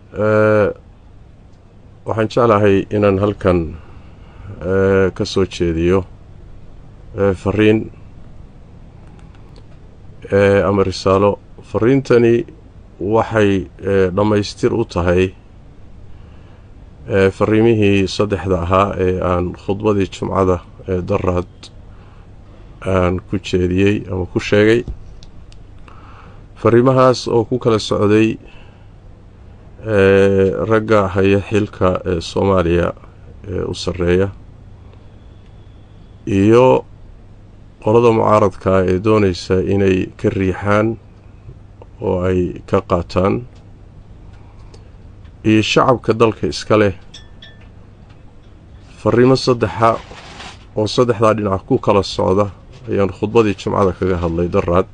waxaan jeclahay inaan halkan ka soo jeediyo fariin ama risaalo fariintani waxay dhammaystir u tahay fariimihii saddexda ahaa ee aan khudbadii jumcada ee daraad aan ku jeediyey ama ku sheegay fariimahaas oo ku kala socday ragga haya xilka ee soomaaliya ee u sarreeya iyo qolada mucaaradka ee doonaysa inay ka riixaan oo ay ka qaataan iyo shacabka dalka iska leh fariimo saddexa oo saddexdaa dhinac ku kala socda ayaan khudbadii jimcada kaga hadlay daraad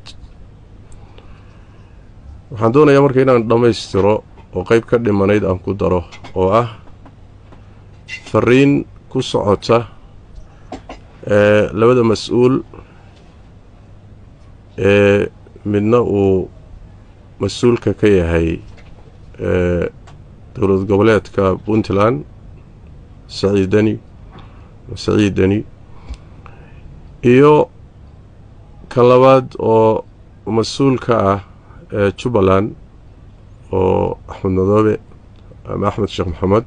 waxaan doonayaa marka inaan dhammaystiro oo qeyb ka dhimanayd aan ku daro oo ah fariin ku socota ee labada mas-uul ee midna uu mas-uulka ka yahay ee dowlad goboleedka puntland saciidani saciidani iyo kan labaad oo mas-uulka ah ee jubbaland oo axmed madoobe ama axmed sheekh maxamed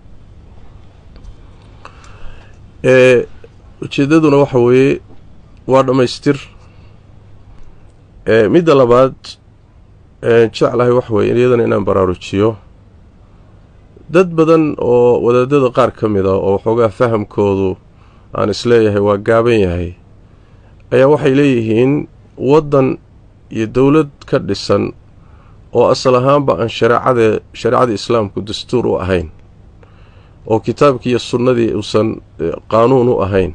ee ujeeddaduna waxa weeye waa dhammaystir midda labaad jeclahay waxa weye iyadana inaan baraarujiyo dad badan oo wadaadada qaar ka mid a oo waxoogaa fahamkoodu aan isleeyahay waa gaaban yahay ayaa waxay leeyihiin waddan iyo dowlad ka dhisan oo asal ahaanba aan shareecade shareecada islaamku dastuur u ahayn oo kitaabkii iyo sunnadii uusan qaanuun u ahayn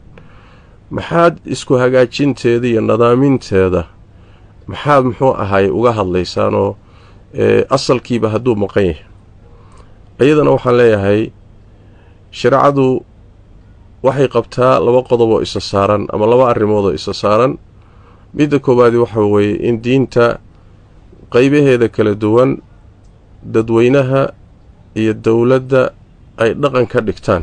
maxaad isku hagaajinteeda iyo nadaaminteeda maxaad muxuu ahaay uga hadlaysaanoo asalkiiba hadduu maqan yahay iyadana waxaan leeyahay shareecadu waxay qabtaa laba qodob oo isa saaran ama laba arrimood oo isa saaran midda koowaadi waxa weeye in diinta qaybaheeda kala duwan dadweynaha iyo dowladda ay dhaqan ka dhigtaan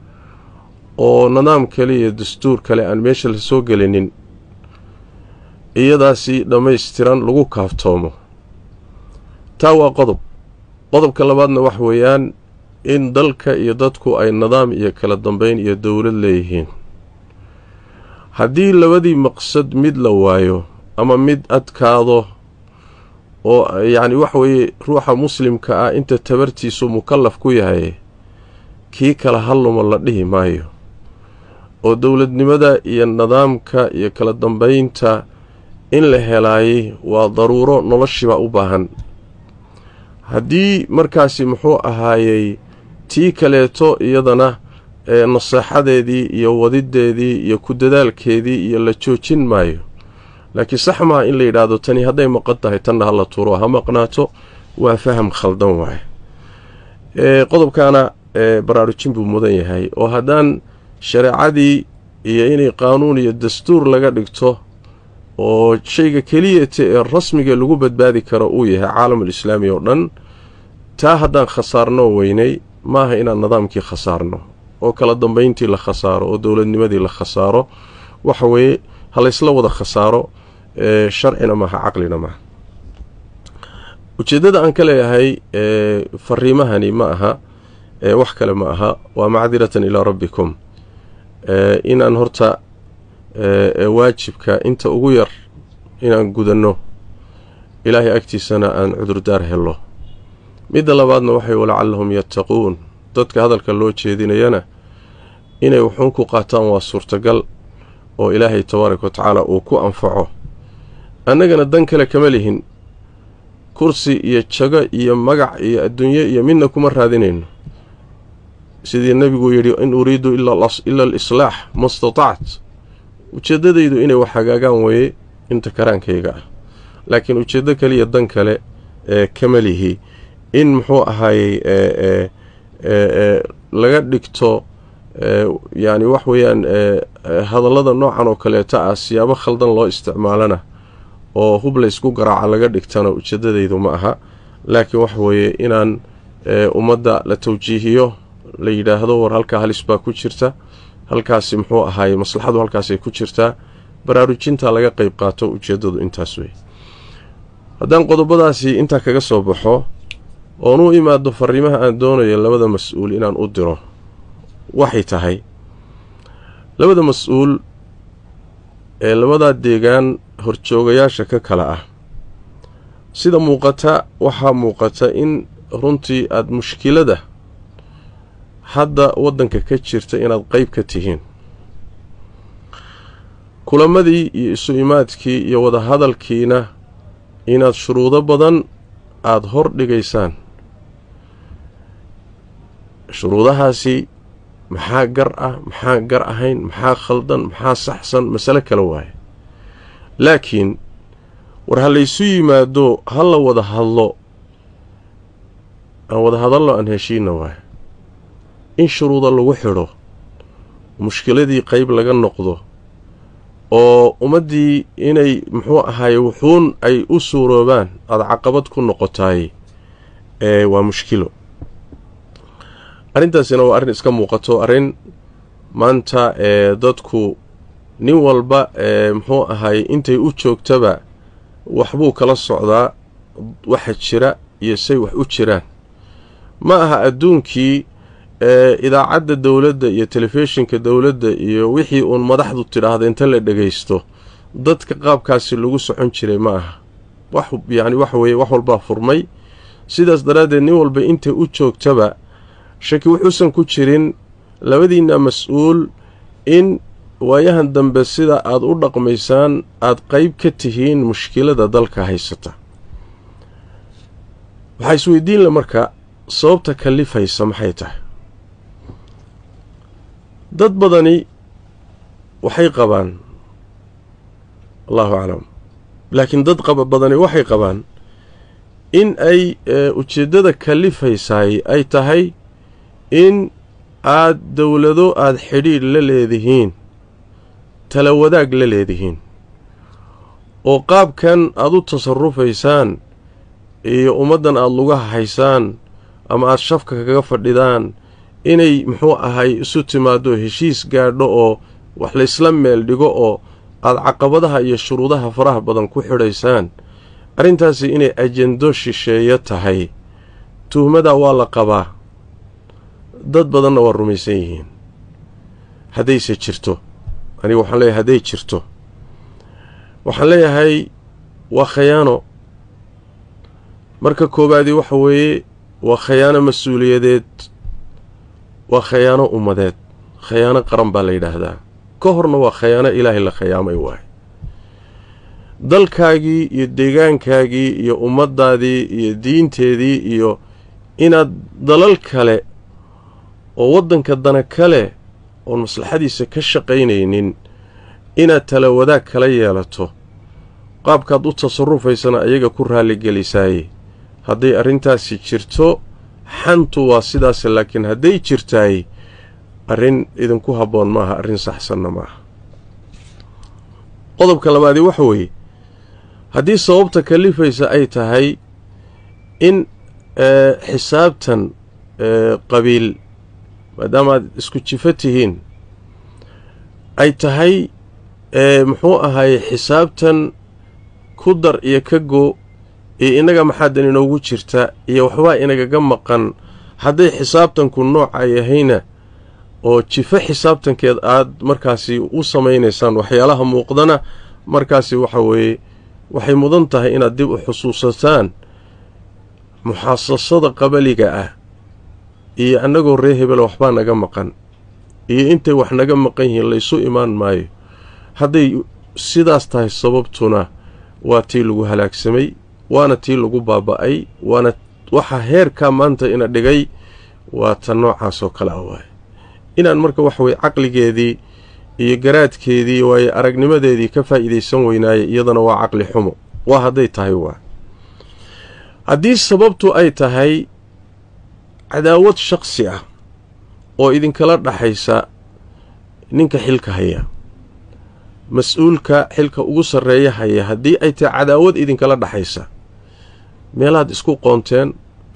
oo nidaam kale iyo dastuur kale aan meesha la soo gelinin iyadaasi dhammaystiran lagu kaaftoomo taa waa qodob qodobka labaadna wax weeyaan in dalka iyo dadku ay nidaam iyo kala dambeyn iyo dowlad leeyihiin haddii labadii maqsad mid la waayo ama mid adkaado oo yacni waxa weeye ruuxa muslimka ah inta tabartiisu mukallaf ku yahay kii kala halluma la dhihi maayo oo dowladnimada iyo nidaamka iyo kala dambeynta in la helaayay waa daruuro noloshiibaa u baahan haddii markaasi muxuu ahaayey tii kaleeto iyadana ee naseexadeedii iyo wadideedii iyo ku dadaalkeedii iyo la joojin maayo laakiin sax maaha in la yidhaahdo tani hadday maqan tahay tanna ha la tuuro ha maqnaato waa faham khaldan waaye qodobkaana baraarujin buu mudan yahay oo haddaan shareecadii iyo inay qaanuun iyo dastuur laga dhigto oo shayga keliyata ee rasmiga lagu badbaadi karo uu yahay caalamul islaami oo dhan taa haddaan khasaarno weynay maaha inaan nidaamkii khasaarno oo kala dambeyntii la khasaaro oo dowladnimadii la khasaaro waxa weeye ha laysla wada khasaaro sharcina maaha caqlina maaha ujeeddada aan ka leeyahay fariimahani ma aha wax kale ma aha waa macdiratan ilaa rabbikum inaan horta waajibka inta ugu yar inaan gudanno ilaahay agtiisana aan cudurdaar hello midda labaadna waxay walacallahum yattaquun dadka hadalka loo jeedinayana inay wuxuun ku qaataan waa suurtagal oo ilaahay tabaaraka wa tacaala uu ku anfaco annagana dan kale kama lihin kursi iyo jago iyo magac iyo adduunyo iyo midna kuma raadinayno sidii nebiguu yidhi in uriidu ila alislaax ma statacت ujeeddadaydu inay wax hagaagaan weeye inta karaankayga ah laakiin ujeeddo kaliya dan kale ee kama lihi in muxuu ahaayey laga dhigto yacni wax weeyaan hadallada noocan oo kaleeta ah siyaabo khaldan loo isticmaalana oo hub laysku garaaca laga dhigtana ujeeddadaydu ma aha laakiin waxa weeye inaan ummadda la tawjiihiyo la yidhaahdo war halkaa halis baa ku jirta halkaasi muxuu ahaaye maslaxadu halkaasay ku jirtaa baraarujinta laga qeyb qaato ujeeddadu intaas wey haddaan qodobadaasi intaa kaga soo baxo oon u imaado fariimaha aan doonayo labada mas-uul inaan u diro waxay tahay labada mas-uul ee labadaa deegaan horjoogayaasha ka kale ah sida muuqata waxaa muuqata in runtii aada mushkilada hadda waddanka ka jirta inaad qeyb ka tihiin kulamadii iyo isu imaadkii iyo wadahadalkiina inaad shuruudo badan aada hor dhigaysaan shuruudahaasi maxaa gar ah maxaa gar ahayn maxaa khaldan maxaa saxsan masale kale waaye laakiin war ha laysu yimaado ha la wada hadlo aan wada hadallo aan heshiina waaye in shuruuda lagu xidho mushkiladii qeyb laga noqdo oo ummaddii inay muxuu ahaaye wuxuun ay u suuroobaan aada caqabad ku noqotaay ee waa mushkilo arrintaasina waa arrin iska muuqato arrin maanta ee dadku nin walba ee muxuu ahaaye intay u joogtaba waxbuu kala socdaa waxa jira iyo say wax u jiraan ma aha adduunkii ee idaacadda dowladda iyo telefishinka dowladda iyo wixii uun madaxdu tidhaahda inta la dhagaysto dadka qaabkaasi lagu socon jiray ma aha wax yacni waxa weeye wax walbaa furmay sidaas daraaddeed nin walba intay u joogtaba shaki wuxuusan ku jirin labadiinna mas-uul in waayahan dambe sida aada u dhaqmaysaan aada qeyb ka tihiin mushkilada dalka haysata waxaa isweydiinla marka sababta kalifaysa maxay tahay dad badani waxay qabaan allahu aclam laakiin dad qaba badani waxay qabaan in ay ujeeddada kalifaysaay ay tahay in aad dowlado aada xidhiidh la leedihiin tala wadaag la leedihiin oo qaabkan aada u tasarufaysaan iyo ummaddan aada lugaha haysaan ama aada shafka kaga fadhidaan inay muxuu ahay isu timaado heshiis gaadho oo wax laysla meel dhigo oo aada caqabadaha iyo shuruudaha faraha badan ku xidhaysaan arrintaasi inay ajendo shisheeyo tahay tuhmadaa waa la qabaa dad badanna waa rumaysan yihiin haddayse jirto aniga waxaan leeyahay hadday jirto waxaan leeyahay waa khayaano marka koowaadii waxa weeye waa khayaano mas-uuliyadeed waa khayaano ummadeed khayaano qaran baa la yidhaahdaa ka horna waa khayaano ilaahay la khayaamay waaye dalkaagii iyo deegaankaagii iyo ummaddaadii iyo diinteedii iyo inaad dalal kale oo waddanka dana kale oon maslaxadiisa ka shaqaynaynin inaad tala wadaag kala yeelato qaabkaad u tasarufaysana ayaga ku raalligelisaaye hadday arrintaasi jirto xantu waa sidaas laakiin hadday jirtaay arrin idinku habboon maaha arrin saxsanna maaha qodobka labaadii waxa weeye haddii sababta kalifaysa ay tahay in xisaabtan qabiil maadaama aad isku jifo tihiin ay tahay muxuu ahaye xisaabtan ku dar iyo ka go iyo innaga maxaadan inoogu jirta iyo waxbaa inagaga maqan hadday xisaabtanku nooca yahayna oo jifo xisaabtankeed aad markaasi u samaynaysaan waxyaalaha muuqdana markaasi waxa weeye waxay mudan tahay inaad dib u xusuusataan muxaasasada qabaliga ah iyo annagoo ree hebela waxbaa naga maqan iyo intay wax naga maqan yihiin laysu imaan maayo hadday sidaas tahay sababtuna waa tii lagu halaagsamay waana tii lagu baaba'ay waana waxa heerkaa maanta ina dhigay waa ta noocaasoo kale ah waaye inaan marka waxa weye caqligeedii iyo garaadkeedii waaye aragnimadeedii ka faa'iidaysan weynaaya iyadana waa caqli xumo waa hadday tahay waa haddii sababtu ay tahay cadaawad shaqsi ah oo idinkala dhaxaysa ninka xilka haya mas-uulka xilka ugu sarreeya haya haddii ay tahay cadaawad idinkala dhaxaysa meelaad isku qoonteen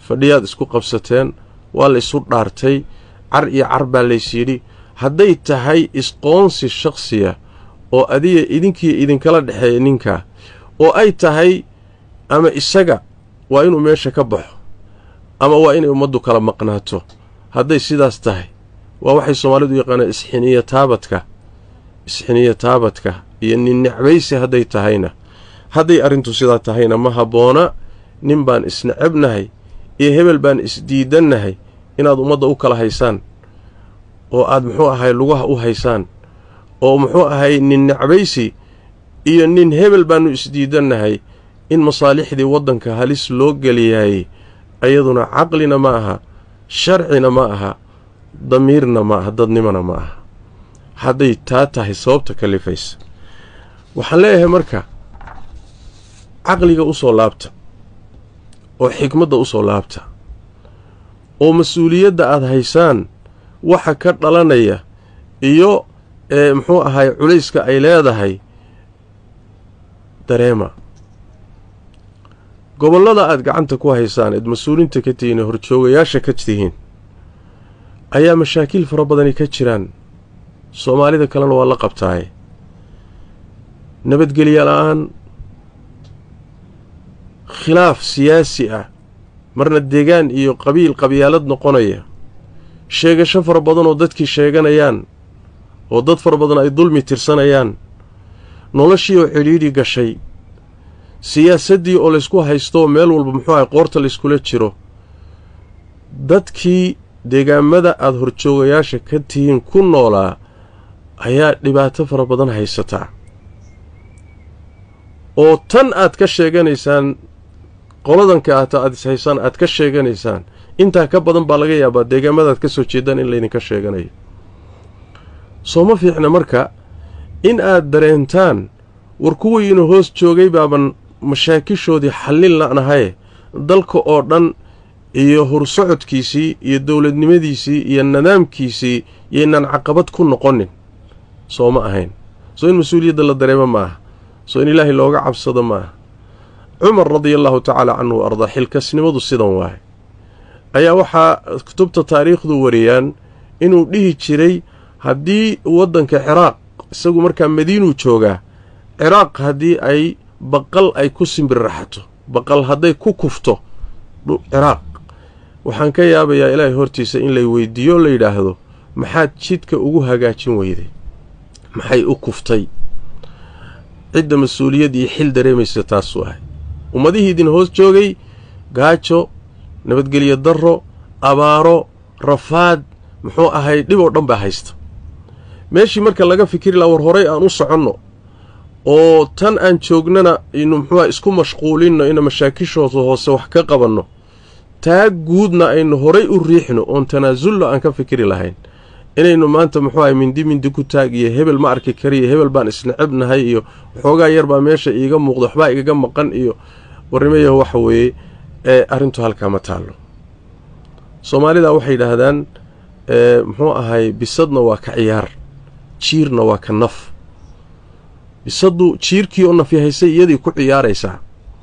fadhiyaad isku qabsateen waa la isu dhaartay car iyo car baa lays yidhi hadday tahay isqoonsi shakhsiya oo adiga idinkiiyo idinkala dhexeeya ninkaa oo ay tahay ama isaga waa inuu meesha ka baxo ama waa inay ummaddu kala maqnaato hadday sidaas tahay waa waxay soomaalidu yaqaanaan isxiniya taabadka isxiniya taabadka iyo nin necbaysi hadday tahayna hadday arrintu sidaa tahayna ma habboona nin baan isnecebnahay iyo hebel baan isdiidannahay inaad ummadda u kala haysaan oo aad muxuu ahay lugaha u haysaan oo muxuu ahay nin necbaysi iyo nin hebel baannu isdiidannahay in masaalixdii waddanka halis loo geliyaayey ayaduna caqlina ma aha sharcina ma aha damiirna ma aha dadnimona ma aha hadday taa tahay sababta kalifaysa waxaan leeyahay marka caqliga u soo laabta oo xikmadda u soo laabta oo mas-uuliyadda aad haysaan waxa ka dhalanaya iyo ee muxuu ahay culayska ay leedahay dareema gobollada aad gacanta ku haysaan eed mas-uuliinta ka tihiin ee horjoogayaasha ka tihiin ayaa mashaakiil fara badani ka jiraan soomaalida kalena waa la qabtaaye nabadgelya la-aan khilaaf siyaasi ah marna deegaan iyo qabiil qabyaalad noqonaya sheegasho fara badan oo dadkii sheeganayaan oo dad fara badan ay dulmi tirsanayaan noloshii oo cidhiidhi gashay siyaasaddii oo laysku haysto meel walba muxuu ahay qoorta layskula jiro dadkii deegaamada aada horjoogayaasha ka tihiin ku noolaa ayaa dhibaato fara badan haysataa oo tan aad ka sheeganaysaan qoladanka aata aad is haysaan aad ka sheeganaysaan intaa ka badan baa laga yaabaa deegaamadaad ka soo jeedaan in laydinka sheeganayo soo ma fiicna marka in aad dareentaan war kuwiina hoos joogay baaban mashaakishoodii xallin la'nahaye dalka oo dhan iyo hursocodkiisii iyo dowladnimadiisii iyo nidaamkiisii yaynaan caqabad ku noqonin soo ma ahayn soo in mas-uuliyadda la dareemo ma aha soo in ilaahay looga cabsado ma aha cumar radia allahu tacaala canhu wa ardaa xilkasnimadu sidan waaye ayaa waxaa kutubta taariikhdu wariyaan inuu dhihi jiray haddii waddanka ciraaq isagu markaa madiinuu joogaa ciraaq haddii ay baqal ay ku simbirraxato baqal hadday ku kufto ciraaq waxaan ka yaabayaa ilaahay hortiisa in lay weydiiyo o la yidhaahdo maxaad jidka ugu hagaajin weyday maxay u kuftay cidda mas-uuliyad iyo xil dareemaysa taasuu ahay ummadihii idin hoos joogay gaajo nabadgelyo darro abaaro rafaad muxuu ahay dhib oo dhan baa haysta meeshii marka laga fikiri laha war horay aan u soconno oo tan aan joognana inu muxuuha isku mashquulinno ina mashaakishooda hoose wax ka qabanno taa guudna aynu horay u riixno oon tanaasullo aan ka fikiri lahayn inaynu maanta muxuu ahay mindi mindi ku taag iyo hebel ma arki kariyo hebel baan isnecebnahay iyo waxoogaa yar baa meesha iiga muuqda waxbaa igaga maqan iyo warnimayaho waxa weeye ee arrintu halkaa ma taallo soomaalida waxay yidhaahdaan muxuu ahay bisadna waa ka ciyaar jiirna waa ka naf bisaddu jiirkii oo nafyahaysay iyadii ku ciyaaraysaa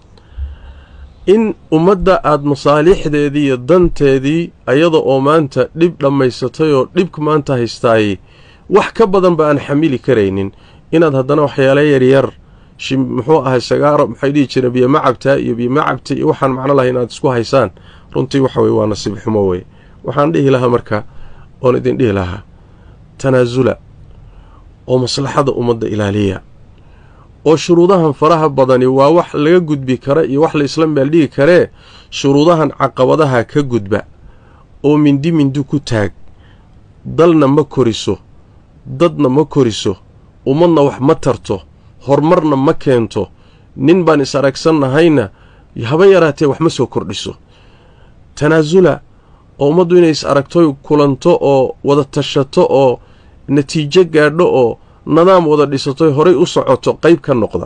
in ummadda aada masaalixdeedii iyo danteedii ayada oo maanta dhib dhammaysatay oo dhibka maanta haystaayey wax ka badan ba aan xamili karaynin inaad haddana waxyaala yaryar muxuu ahay sagaaro maxay dhihi jireen biyo macabtaa iyo biyo macabta iyo waxaan macno lahay inaad isku haysaan runtii waxa weye waa nasiib xumo weye waxaan dhihi lahaa marka oon idin dhihi lahaa tanaasula oo maslaxada ummadda ilaaliya oo shuruudahan faraha badani waa wax laga gudbi kara iyo wax la isla meeldhigi karee shuruudahan caqabadaha ka gudba oo mindi mindi ku taag dalna ma koriso dadna ma koriso ummadna wax ma tarto horumarna ma keento nin baan is aragsannahayna haba yaraatee wax ma soo kordhiso tanaasula oo ummaddu inay is aragtoy kulanto oo wada tashato oo natiijo gaadho oo nadaam wada dhisatoy horay u socoto qayb ka noqda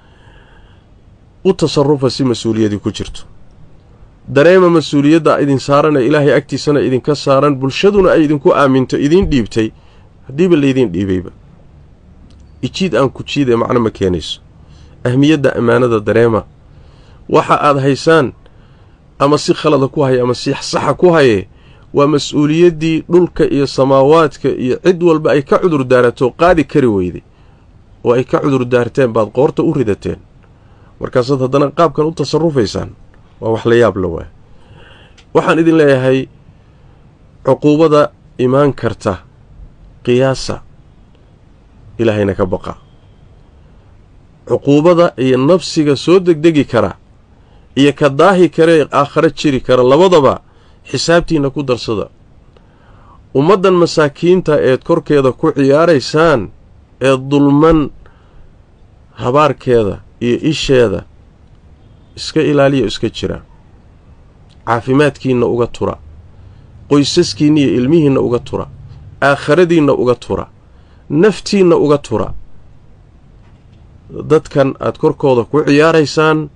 u tasarufa si mas-uuliyadii ku jirto dareema mas-uuliyadda idin saarana ilaahay agtiisana idinka saaran bulshaduna ay idinku aaminto idiin dhiibtay haddiiba laydiin dhiibayba ijiid aan ku jiid ee macno ma keenayso ahmiyadda ammaanada dareema waxa aad haysaan ama si khalada ku haya ama si saxa ku haye waa mas-uuliyaddii dhulka iyo samaawaadka iyo cid walba ay ka cudur daarato qaadi kari weyday oo ay ka cudur daarteen baad qoorta u ridateen markaasaad haddana qaabkan u tasarufaysaan waa wax la yaab la waay waxaan idin leeyahay cuquubada imaan karta qiyaasa ilaahayna ka baqa cuquubada iyo nafsiga soo degdegi kara iyo ka daahi karee aakhare jiri kara labadaba xisaabtiinna ku darsada ummaddan masaakiinta eed korkeeda ku ciyaaraysaan ee dulman habaarkeeda iyo isheeda iska ilaaliya o iska jira caafimaadkiinna uga tura qoysaskiinna iyo ilmihiinna uga tura aakhiradiinna uga tura naftiinna uga tura dadkan aad korkooda ku ciyaaraysaan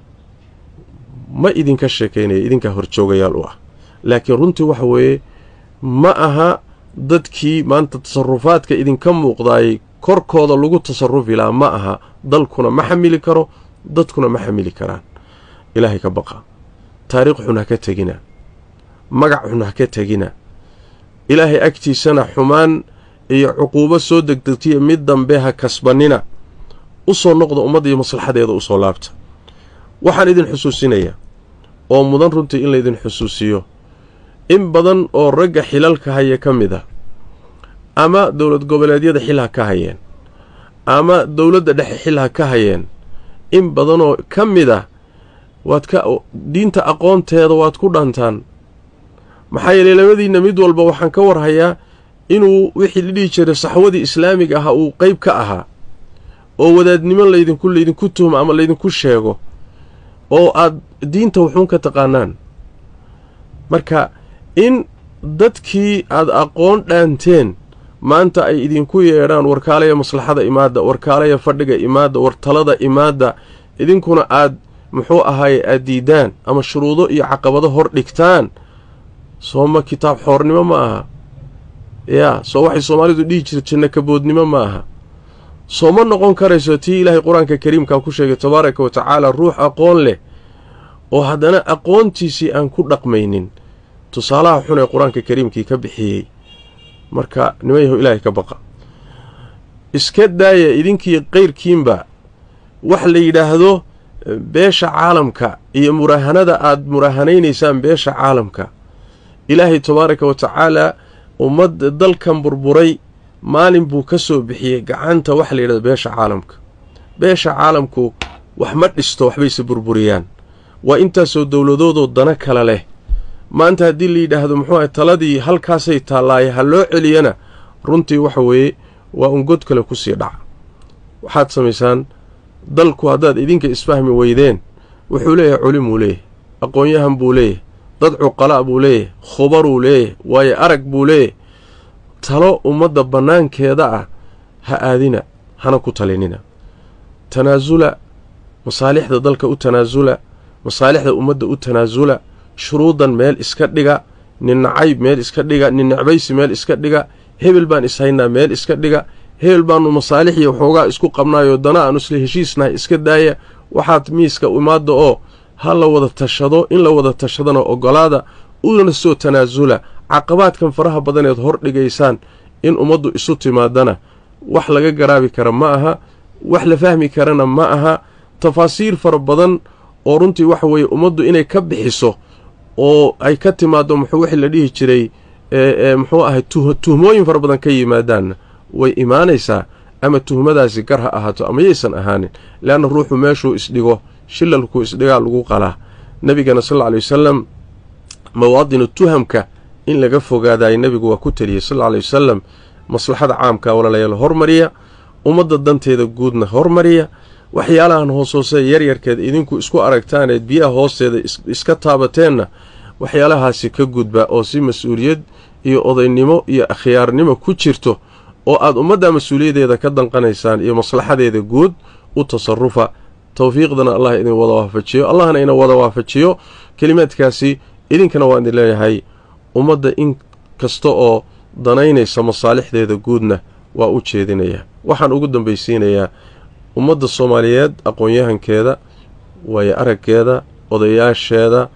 ma idinka sheekaynaya idinkaa horjoogayaal u ah laakiin runtii waxa weeye ma aha dadkii maanta tasarufaadka idinka muuqdaayay korkooda lagu tasarufi lahaa ma aha dalkuna ma xamili karo dadkuna ma xamili karaan ilaahay ka baqa taariikh xun ha ka tegina magac xun ha ka tegina ilaahay agtiisana xumaan iyo cuquubo soo degdegtiya mid dambe ha kasbannina u soo noqda ummadda iyo maslaxadeeda u soo laabta waxaan idin xusuusinayaa oo mudan runtii in laydin xusuusiyo in badan oo ragga xilalka haya ka mid ah ama dowlad goboleedyada xil ha ka hayeen ama dowladda dhexe xil ha ka hayeen in badanoo ka mid ah waad ka diinta aqoonteeda waad ku dhantaan maxaa yeelay labadiinna mid walba waxaan ka warhayaa inuu wixii la dhihi jiray saxwadii islaamiga ahaa uu qeyb ka ahaa oo wadaadnimo laydinku laydinku tuhmo ama laydinku sheego oo aad diinta wuxuun ka taqaanaan marka in dadkii aad aqoon dhaanteen maanta ay idinku yeedhaan warkaalaya maslaxada imaadda warkaalaya fadhiga imaadda wartalada imaadda idinkuna aad muxuu ahaaye aad diidaan ama shuruudo iyo caqabado hor dhigtaan sooma kitaab xoornimo ma aha yaa soo waxay soomaalidu dhihi jirta janno kaboodnimo ma aha soo ma noqon karayso tii ilaahay qur-aanka kariimkaa ku sheegay tabaaraka wa tacaala ruux aqoon leh oo haddana aqoontiisii aan ku dhaqmaynin tusaalaha xun ee qur-aanka kariimkii ka bixiyey marka nimayahu ilaahay ka baqa iska daaya idinkii qayrkiinba wax la yidhaahdo beesha caalamka iyo muraahanada aad muraahanaynaysaan beesha caalamka ilaahay tabaaraka wa tacaalaa ummadda dalkan burburay maalin buu ka soo bixiyey gacanta waxa la yidhahdo beesha caalamka beesha caalamku wax ma dhisto waxbayse burburiyaan waa intaasoo dowladoodoo dana kale leh maanta haddii la yidhaahdo muxuu ahay taladii halkaasay taallaaye ha loo celiyana runtii waxa weeye waa un god kale ku sii dhaca waxaad samaysaan dalku haddaad idinka isfahmi weydeen wuxuu leeyahay culimuu leeyahay aqoon-yahan buu leeyahay dad cuqalaa buu leeyahay khubaruu leeyahay waayo arag buu leeyahay talo ummadda bannaankeeda ah ha aadina hana ku talinina tanaasula masaalixda dalka u tanaasula masaalixda ummadda u tanaasula shuruudan meel iska dhiga nin nacayb meel iska dhiga nin necbaysi meel iska dhiga hebel baan ishaynaa meel iska dhiga hebel baannu masaalixii waxoogaa isku qabnaayoo dana aanu isla heshiisnahay iska daaya waxaad miiska imaadda oo ha la wada tashado in la wada tashadana ogolaada una soo tanaasula caqabaadkan faraha badaneed hor dhigaysaan in ummaddu isu timaadana wax laga garaabi kara ma aha wax la fahmi karana ma aha tafaasiir fara badan oo runtii waxa weeye ummaddu inay ka bixiso oo ay ka timaaddo muxuu wixii la dhihi jiray muxuu ahay tuhmooyin fara badan ka yimaadaanna way imaanaysaa ama tuhmadaasi gar ha ahaato ama yaysan ahaanin leanna ruuxu meeshuu isdhigo shilalkuu isdhigaa lagu qalaa nebigana sal alla alay wasalam mawaadinu tuhamka in laga fogaadayo nebigu waa ku teliyey sal alla alay wasalam maslaxada caamka walaalayaal hormariya ummadda danteeda guudna hormariya waxyaalahan hoos hoose yaryarkeed idinku isku aragtaaneed biyaha hoosteeda iska taabateenna waxyaalahaasi ka gudba oo si mas-uuliyad iyo odaynimo iyo akhyaarnimo ku jirto oo aad ummadda mas-uuliyaddeeda ka danqanaysaan iyo maslaxadeeda guud u tasarufa towfiiqdana allah idin wada waafajiyo allahna ina wada waafajiyo kelimaadkaasi idinkana waan idin leeyahay ummadda in kasta oo danaynaysa masaalixdeeda guudna waa u jeedinayaa waxaan ugu dambaysiinayaa ummadda soomaaliyeed aqoon-yahankeeda waayo araggeeda odayaasheeda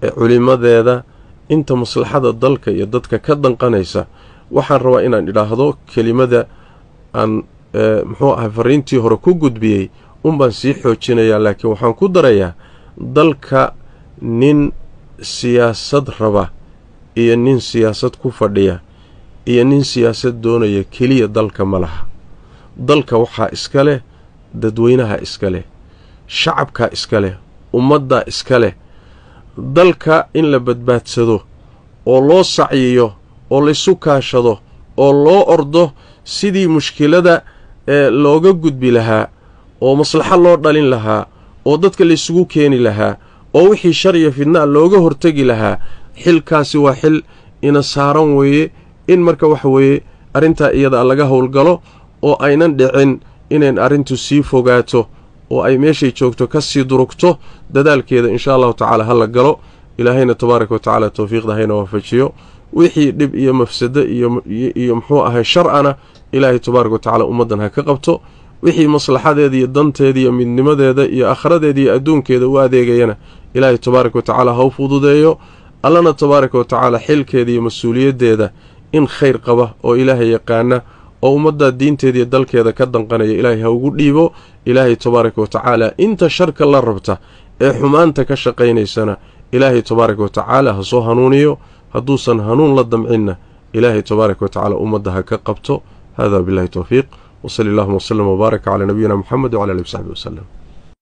culimadeeda inta maslaxada dalka iyo dadka ka danqanaysa waxaan rabaa inaan idhaahdo kelimada aan muxuu ahay fariintii hore ku gudbiyey unbaan sii xoojinayaa laakiin waxaan ku darayaa dalka nin siyaasad raba iyo nin siyaasad ku fadhiya iyo nin siyaasad doonaya keliya dalka ma laha dalka waxaa iska leh dadweynaha iska leh shacabkaa iska leh ummaddaa iska leh dalka in la badbaadsado oo loo sacyiyo oo laysu kaashado oo loo ordo sidii mushkilada ee looga gudbi lahaa oo maslaxo loo dhalin lahaa oo dadka laysugu keeni lahaa oo wixii shar iyo fidnaa looga hortegi lahaa xilkaasi waa xil ina saaran weeye in marka waxa weeye arrintaa iyada laga howlgalo oo aynan dhicin inayn arrintu sii fogaato oo ay meeshay joogto ka sii durugto dadaalkeeda inshaa allahu tacaala ha la galo ilaahayna tabaaraka wa tacaala towfiiqda hayna waafajiyo wixii dhib iyo mafsado iyo muxuu ahay shar-ana ilaahay tabaaraka wa tacaala ummaddan ha ka qabto wixii maslaxadeeda iyo danteeda iyo midnimadeeda iyo akhradeeda iyo adduunkeeda u adeegayana ilaahay tabaaraka wa tacaala ha u fududeeyo allana tabaaraka wa tacaala xilkeeda iyo mas-uuliyaddeeda in khayr qaba oo ilaahay yaqaana oo ummaddaa diinteeda iyo dalkeeda ka danqanaya ilaahay ha ugu dhiibo ilaahay tabaaraka wa tacaala inta sharka la rabta ee xumaanta ka shaqaynaysana ilaahay tabaaraka wa tacaala ha soo hanuuniyo hadduusan hanuun la damcinna ilaahay tabaaraka wa tacaala ummadda ha ka qabto hada billahi towfiiq wsali allahuma wslm wbaarak calaa nabiyina muxamed wcala alihi wsaxbi waslem